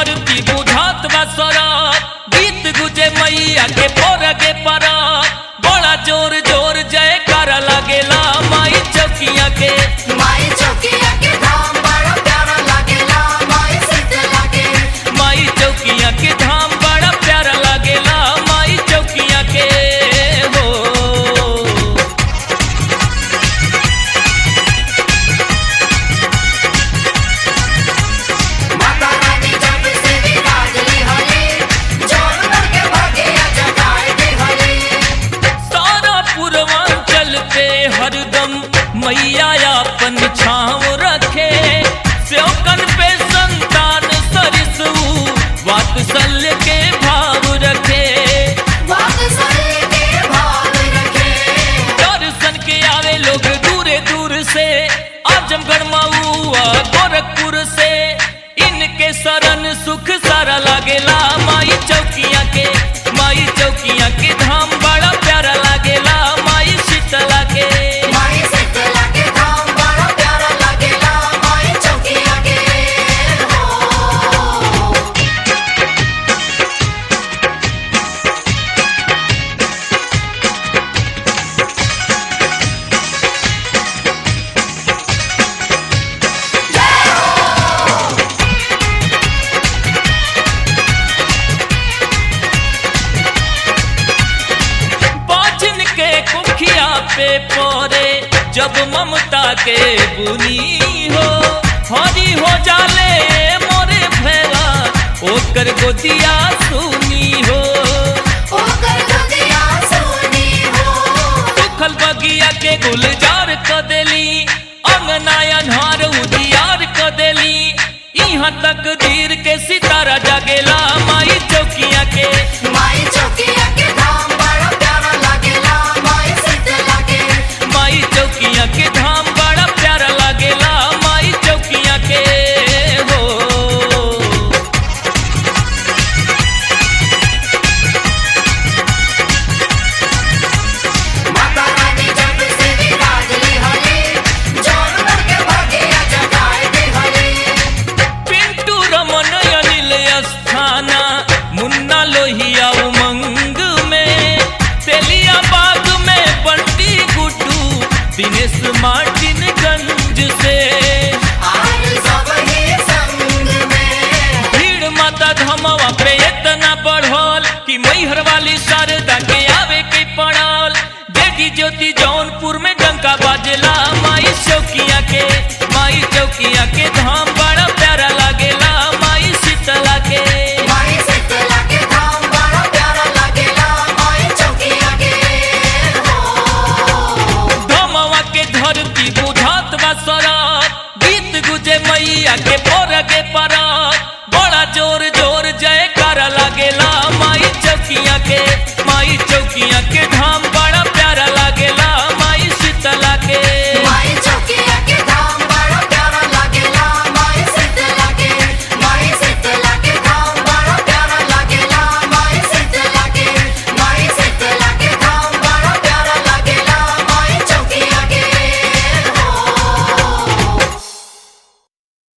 धरती बुझात बा सरत गीत गुजे मैया के पोरगे परत बड़ा जोर जोर जय कर लगेला माई चौकिया के माई चौकिया के धाम बड़ा प्यारा लागेला माई शीतला के माई चौकिया के धाम बड़ा प्यारा लगेला माई चौकिया के हो माता रानी जब से विराजली हले जोर करके भागे जगाए दे हले सारा पूर्वांचल पे हरदम मैया अपन छाँव रखे स्योकन पे संतान सरिसू वात्सल्य के भाव रखे वात्सल्य के भाव रखे दर्शन के आवे लोग दूरे दूर से आजमगढ़ मऊआ गोरखपुर से इनके शरण सुख सारा लागेला माई चौकिया के माई चौकिया के धाम बड़ा प्यारा लागेला माई शीतला के माई शीतला के धाम बड़ा प्यारा लागेला माई चौकिया के हो बाजन के कुखिया पे पोरे जब ममता के बुनी हो हरी हो जाले मोरे भैया ओकर गोदिया सुनी हो ओकर दुनिया सोनी हो सुखल बगिया के गुलजार क देली अंगना अन्हार उजियार क देली यहाँ तक दीर के सितारा जगेला माई चौकिया के माई चौकिया के धाम बड़ा प्यारा लागेला माई शीतला के माई चौकिया के धाम बड़ा प्यारा लागेला माई चौकिया के हो माता रानी जब से विराजली हले जोर करके भागे जगाए दे हले पिंटू रमन अनिल अस्थाना मुन्ना लोहिया उमंग में तेलिया बाग में बंटी गुड्डू दिनेश मार्टिन गंज से आज सब ही संग में भीड़ माता धमवा पे इतना बढ़ल कि मैहर वाली शारदा के आवे के पड़ल देगी ज्योति जौनपुर में डंका बाजेला माई चौकिया के माई चौकिया के धाम बड़ा प्यारा लागेला माई शीतला के माई शीतला के धाम बड़ा प्यारा लागेला माई चौकिया के हो धमवा के धरती बुझात बा सरत गीत गुजे मैया के पोरगे परत बड़ा जोर जोर